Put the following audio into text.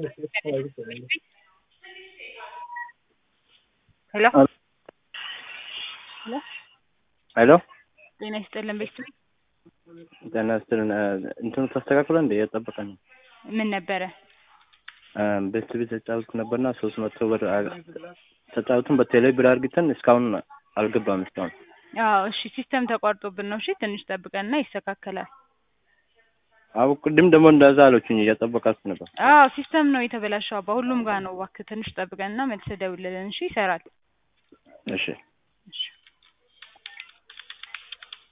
ሄሎ ሄሎ ሄሎ ጤና ይስጥልን ቤተሰብ ጤና ይስጥልን እንትኑ ተስተካክሎ እንደ እየጠበቀ ነው ምን ነበረ ቤት ቤት ተጫወትኩ ነበርና ሶስት መቶ ብር ተጫወቱን በቴሌ ብር አርግተን እስካሁን አልገባም እስካሁን አዎ እሺ ሲስተም ተቋርጦብን ነው እሺ ትንሽ ጠብቀንና ይስተካከላል አዎ ቅድም ደግሞ እንደዛ አለችኝ እየጠበቃችሁ ነበር አዎ ሲስተም ነው የተበላሸው አባ ሁሉም ጋር ነው እባክህ ትንሽ ጠብቀንና መልሰህ ደውልልን እሺ ይሰራል እሺ እሺ